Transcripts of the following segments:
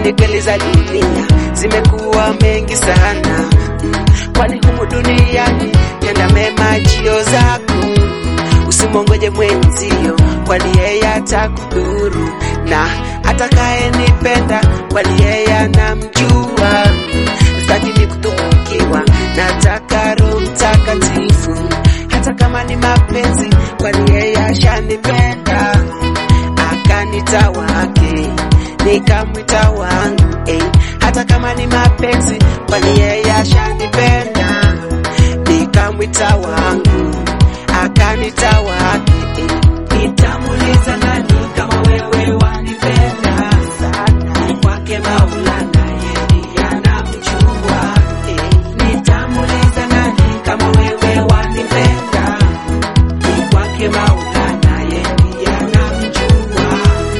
Kwani kweli za dunia zimekuwa mengi sana mm. Kwani humu duniani tenda mema jio zako, usimongoje mwenzio, kwani yeye atakudhuru, na atakayenipenda, kwani yeye anamjua. Sitaki kutukukiwa, nataka Roho Mtakatifu, hata kama ni mapenzi, kwani yeye ashanipenda akanita wake nikamwita wangu eh. Hata kama ni mapenzi, kwani yeye ashanipenda nikamwita wangu akanita wake eh. Nitamuuliza nani kama wewe wanipenda sana, ni kwake Maulana, yeye anamjua eh. Nitamuuliza nani kama wewe wanipenda, ni kwake Maulana, yeye anamjua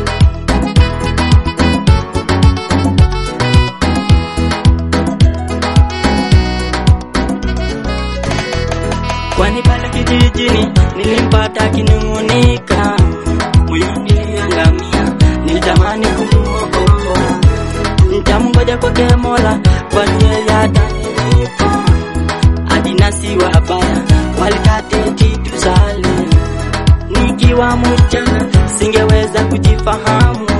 Kwani pale kijijini nilimpata akinung'unika, moyoni niliangamia, nilitamani kumuokoa. Nitamngoja kwake Mola, kwani yeye atanilipa. Adinasi wabaya walikate kitu sale, nikiwa mchana singeweza kujifahamu